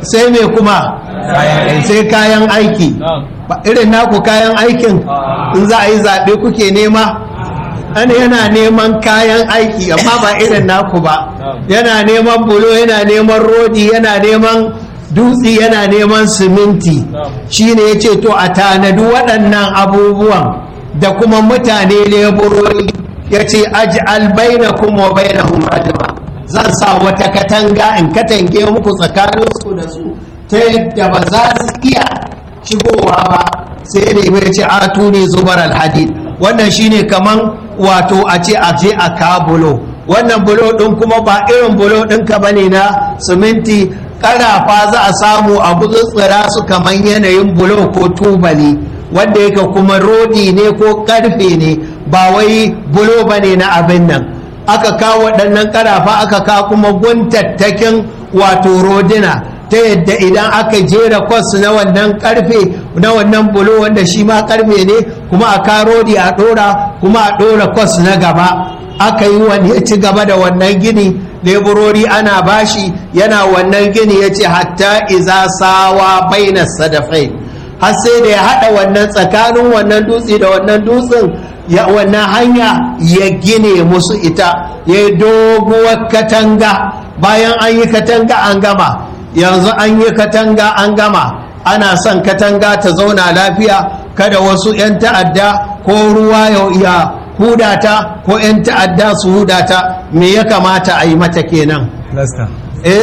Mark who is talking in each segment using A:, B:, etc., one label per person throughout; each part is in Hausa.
A: sai me kuma sai kayan aiki ba irin naku kayan aikin in za a yi zaɓe kuke nema ana yana neman kayan aiki amma ba irin naku ba yana neman bulo yana neman rodi yana neman dutse yana neman siminti shine ya ce to a tanadi waɗannan abubuwan da kuma mutane leburori ya ce aj'al bainakum wa bainahum rajma zan sa wata katanga in katange muku tsakanin su da su ta yadda ba za su iya shigowa ba sai ne mai ce atu ne zubar alhadid wannan shine kaman wato a ce a je a ka bulo wannan bulo din kuma ba irin bulo ɗinka bane na siminti ƙarafa za a samu a gutsutsura su kaman yanayin bulo ko tubali wanda yake kuma rodi ne ko karfe ne ba wai bulo bane na abin nan aka kawo waɗannan ƙarafa aka kawo kuma guntattakin wato rodina ta yadda idan aka jera kwas na wannan karfe na wannan bulo wanda shi ma karfe ne kuma a karodi a ɗora kuma a ɗora kwas na gaba aka yi wani ya ci gaba da wannan gini leburori ana bashi yana wannan gini ya ce hatta iza sawa baina sadafai har sai da ya haɗa wannan tsakanin wannan dutse da wannan dutsen ya wannan hanya ya gine musu ita ya yi doguwar katanga bayan an yi katanga an gama yanzu an yi katanga an gama ana son katanga ta zauna lafiya kada wasu 'yan ta'adda ko ruwa ya hudata ko 'yan ta'adda su hudata me ya kamata a yi mata kenan
B: Filasta.
A: eh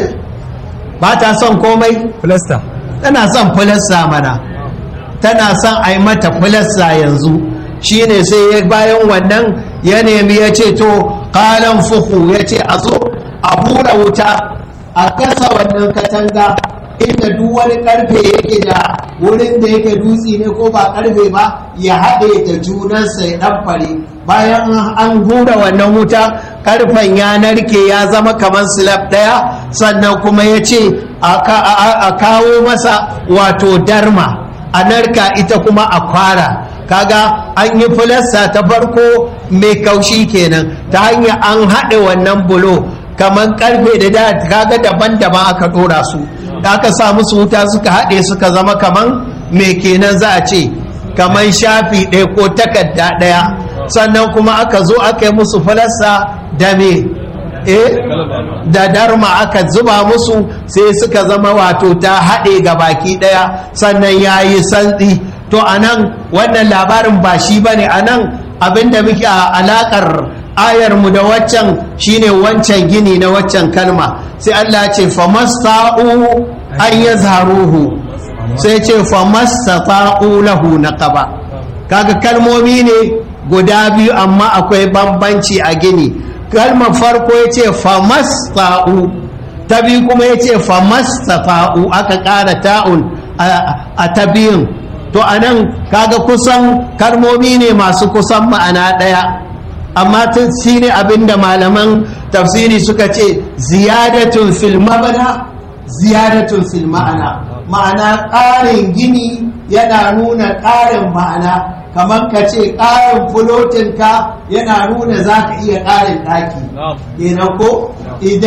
A: ba ta son komai
B: Filasta.
A: tana son filasta mana tana son a yi mata filasta yanzu shine sai ya bayan wannan ya nemi ya ce to kalan fuhu ya ce a zo a hura wuta a kasa wannan katanga inda duk wani karfe yake da wurin da yake dutse ne ko ba karfe ba ya haɗe da junansa ya ɗanfare bayan an hura wannan wuta karfen ya narke ya zama kamar slab ɗaya sannan kuma ya ce a kawo masa wato darma a narka ita kuma a kwara kaga an yi filasta ta farko mai kaushi kenan ta hanyar an haɗe wannan bulo kamar karfe da da kaga daban-daban aka ɗora su da aka sa musu wuta suka haɗe suka zama kaman me kenan za a ce kaman shafi ɗaya ko takarda ɗaya sannan kuma aka zo aka yi musu falasta da me eh da darma aka zuba musu sai suka zama wato ta haɗe ga baki ɗaya sannan ya yi santsi to a nan wannan labarin ba shi ba ne a nan abinda muke a alaƙar ayarmu da waccan shine wancan gini na waccan kalma sai Allah ce famasta'u an yazharuhu sai ce famasta'u lahu naqaba kaga kalmomi ne guda biyu amma akwai bambanci a gini kalmar farko yace famasta'u ta biyu kuma yace famasta'u aka ƙara ta'un a ta biyun to anan kaga kusan kalmomi ne masu kusan ma'ana ɗaya amma tun shi ne abinda malaman tafsiri suka ce ziyadatun fil mabana ziyadatun fil ma'ana ma'ana ƙarin gini yana nuna ƙarin ma'ana kamar ka ce ƙarin fulotinka yana nuna za ka iya ƙarin ɗaki kenan ko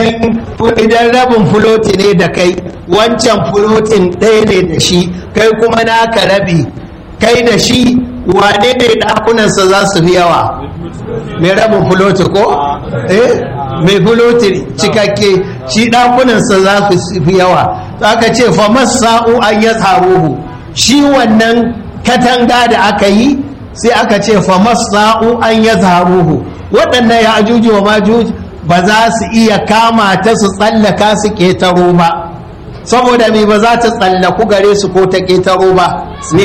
A: idan rabin fuloti ne da kai wancan fulotin ɗaya ne da shi kai kuma naka rabi kai da shi wane ne ɗakunansa za su fi yawa mai rabin fuloti ko? eh mai fuloti cikakke shi ɗakunansa za su fi yawa aka ce fa masa'u an ya tsaruhu shi wannan katanga da aka yi sai aka ce fa masa'u an ya tsaruhu waɗannan ya ajuji wa majuji ba za su iya kama ta su tsallaka su ƙetaro ba saboda me ba za ta tsallaku gare su ko ta ƙetaro ba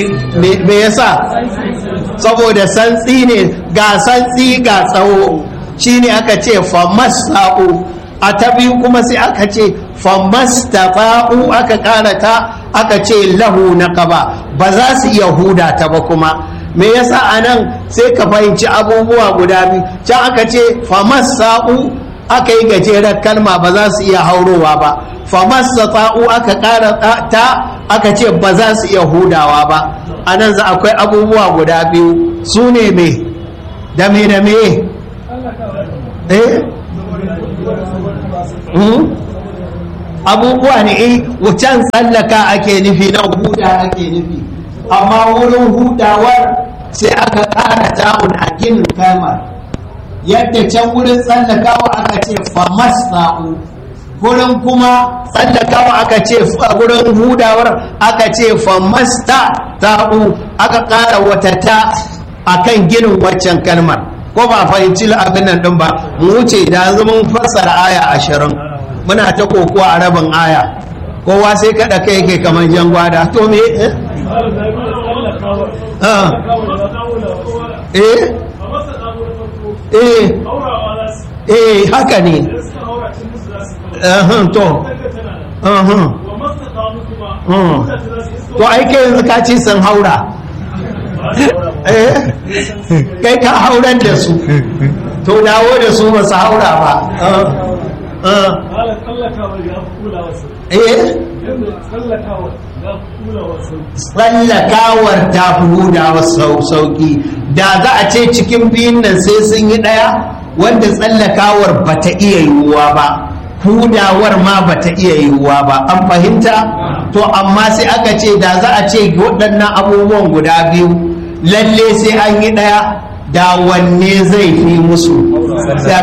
A: me yasa saboda santsi ne ga santsi ga tsawo shine aka ce famasa'u a ta biyu kuma sai aka ce famastafa'u aka karata aka ce lahu na kaba ba za su iya huda ta ba kuma me yasa a nan sai ka fahimci abubuwa guda biyu can aka ce famasa'u aka yi gajeren kalma ba za su iya haurowa ba famastata'u aka ƙara ta aka ce ba za su iya hudawa ba a nan za akwai abubuwa guda biyu su ne me da me da me eh abubuwa ne eh wucan tsallaka ake nufi na huda ake nufi amma wurin hudawar sai aka ƙara ta'un a ginin kalmar yadda can wurin tsallakawa aka ce famasa'u wurin kuma tsallakawa aka ce wurin hudawar aka ce famasta ta'u aka ƙara wata ta akan ginin waccan kalmar ko ba fahimci abin nan din ba mu wuce da yanzu mun fassara aya ashirin muna ta kokowa a rabin aya kowa sai kada kai yake kamar jan gwada to me eh eh eh eh haka ne ahun to ahun to aike yanzu ka ce sun haura kai ka hauran da su to dawo da su ba su haura ba tsallakawar ta fi hudawa sauki da za a ce cikin biyun nan sai sun yi ɗaya wanda tsallakawar ba ta iya yiwuwa ba hudawar ma ba ta iya yiwuwa ba an fahimta to amma sai aka ce da za a ce waɗannan abubuwan guda biyu lalle sai an yi ɗaya da wanne zai fi musu sai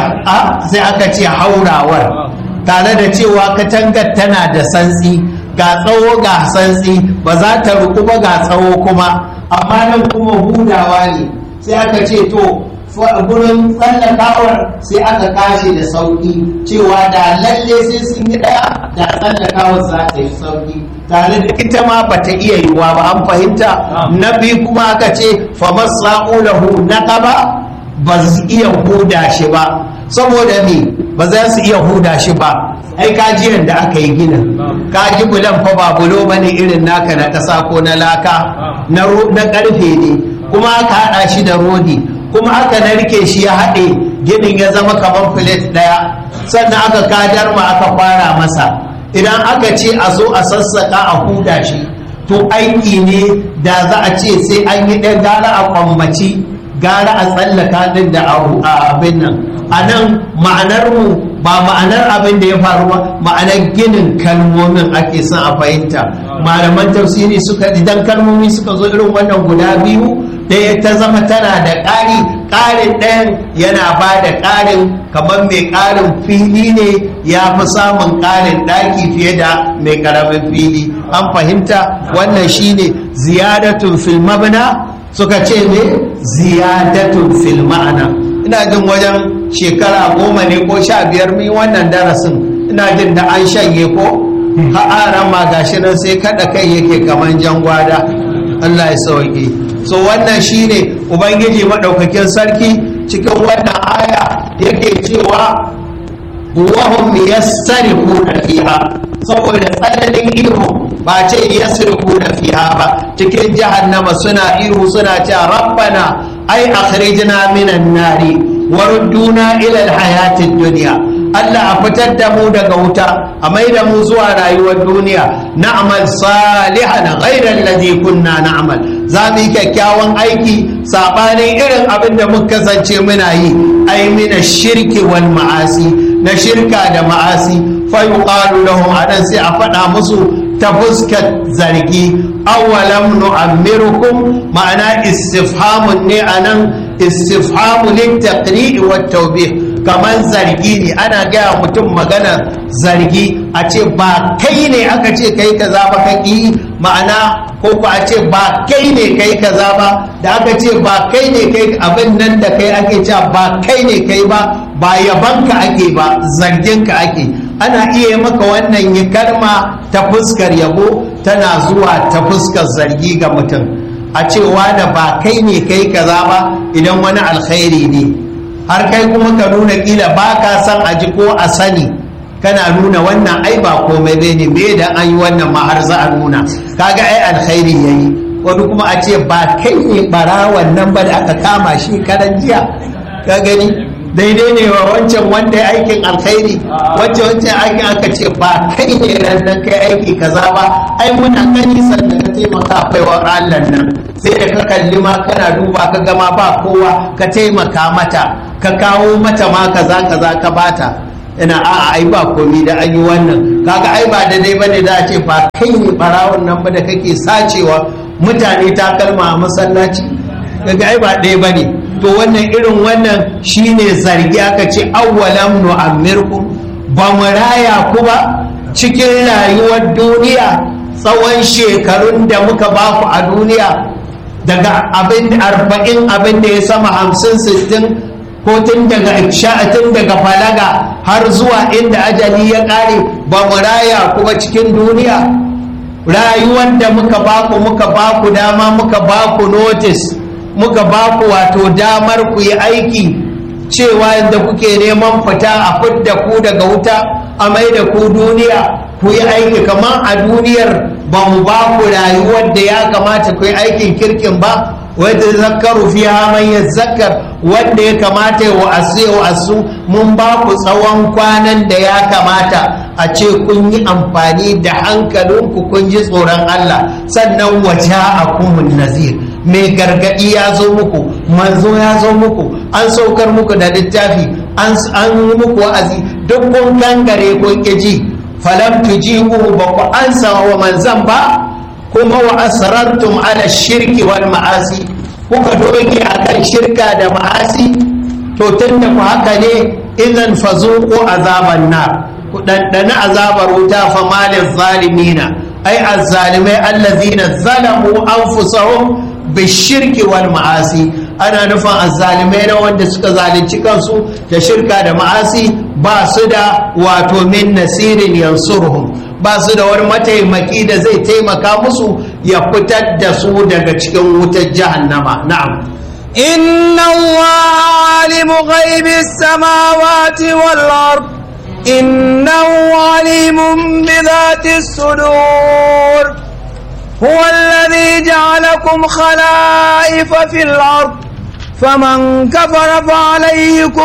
A: aka ce haurawar tare da cewa katangar tana da santsi ga tsawo ga santsi ba za ta ruku ba ga tsawo kuma amma nan kuma hudawa ne sai aka ce to gurin tsallakawar sai aka kashe da sauki cewa da lalle sai sun yi daya da tsallakawar za ta yi sauki tare da ita ma ba ta iya yiwuwa ba an fahimta na biyu kuma aka ce famar sa'ulahu na kaba ba su iya huda shi ba saboda me ba za su iya huda shi ba ai kajiyar da aka yi gina kaji bulan fa ba bulo bane irin naka na ƙasa ko na laka na ƙarfe ne kuma aka haɗa shi da rodi kuma aka narke shi ya haɗe ginin ya zama kamar filet ɗaya sannan aka kadar ma aka fara masa idan aka ce a zo a sassaƙa a huda shi to aiki ne da za a ce sai an yi ɗan gara a kwammaci gara a tsallaka din da abin nan a nan ma'anar mu ba ma'anar abin da ya faru ba ma'anar ginin kalmomin ake son a fahimta malaman tafsiri suka idan kalmomi suka zo irin wannan guda biyu ɗaya ta zama tana da ƙari ƙarin ɗayan yana ba da ƙarin kamar mai ƙarin fili ne ya fi samun ƙarin ɗaki fiye da mai ƙaramin fili an fahimta wannan shine ziyadatun fil mabna suka ce ne ziyadatun fil ma'ana ina jin wajen shekara goma ne ko sha biyar min wannan darasin ina jin da an shanye ko ha'aran ma gashi nan sai kada kai yake kaman jan gwada Allah ya sauke so wannan shine ubangiji madaukakin sarki cikin wannan aya yake cewa wahum yastarikuna fiha saboda tsananin ihu ba ce yasrikuna fiha ba cikin jahannama suna ihu suna cewa rabbana ai akhrijna minan nari warudduna ila alhayatid dunya Allah a fitar da mu daga wuta a mai da mu zuwa rayuwar duniya na'mal salihan ghayra alladhi kunna na'mal za mu yi kyakkyawan aiki sabanin irin abin da muka kasance muna yi ai mina shirki wal ma'asi na shirka da ma'asi fa yuqalu lahum adan sai a faɗa musu ta fuskar zargi awalam nu'ammirukum ma'ana istifhamun ne anan istifhamu littaqri'i wat tawbih kamar zargi ne ana gaya mutum magana zargi a ce ba kai ne aka ce kai kaza ba ka ƙi ma'ana ko ba a ce ba kai ne kai kaza ba da aka ce ba kai ne kai abin nan da kai ake cewa ba kai ne kai ba ba yabanka ake ba zarginka ake ana iya maka wannan yi kalma ta fuskar yabo tana zuwa ta fuskar zargi ga mutum a cewa da ba kai ne kai kaza ba idan wani alkhairi ne har kai kuma ka nuna kila ba ka san a ji ko a sani kana nuna wannan ai ba komai bai ne me da an yi wannan ma har za a nuna kaga ai alkhairi yayi wani kuma a ce ba kai ne barawan nan ba da aka kama shi karan jiya ka gani daidai ne wa wancan wanda ya aikin alkhairi wancan wancan aikin aka ce ba kai ne nan kai aiki kaza ba ai muna gani sannan ka taimaka baiwa Allah nan sai da ka kalli ma kana duba ka gama ba kowa ka taimaka mata ka kawo mata ma kaza kaza ka bata ina a'a ai ba komi da an yi wannan kaga ai ba daidai bane za a ce ba kai ne barawon nan ba da kake sacewa mutane takalma a masallaci kaga ai ba ɗaya bane to wannan irin wannan shine zargi aka ce awwalam nu'ammirkum ba mu raya ku ba cikin rayuwar duniya tsawon shekarun da muka baku a duniya daga abin arba'in abin da ya sama hamsin sittin ko tun daga tun daga falaga har zuwa inda ajali ya ƙare ba mu raya kuma cikin duniya rayuwar da muka baku muka baku dama muka baku notice muka baku wato damar ku yi aiki cewa yadda kuke neman fita a fidda ku daga wuta a mai da ku duniya ku yi aiki kamar a duniyar ba mu ba ku rayuwar da ya kamata ku yi aikin kirkin ba wadda zakaru fi man ya zakar wanda ya kamata ya wa'asu ya wa'asu mun ba ku tsawon kwanan da ya kamata a ce kun yi amfani da hankalinku kun ji tsoron Allah sannan waje a kumun nazir mai gargaɗi ya zo muku manzo ya zo muku an saukar muku da littafi an yi muku wa'azi duk kun kangare kun ƙiji falam tujibu ba ku ansa wa manzan ba kuma wa asrartum ala shirki wal ma'asi kuka doge akan shirka da ma'asi to tunda ku haka ne idan fazuqu azaban nar ku dandana azabar wuta fa malil zalimina ai azzalimai allazina zalamu anfusahum bishirki wal ma'asi ana nufin azzalimai na wanda suka zalunci kansu da shirka da ma'asi ba su da wato min nasirin yansurhum ba su da wani mataimaki da zai taimaka musu ya fitar da su daga cikin wutar jahannama na'am
B: إن الله عالم غيب السماوات والأرض إنه عليم بذات الصدور هو الذي جعلكم خلائف في الأرض فمن كفر فعليه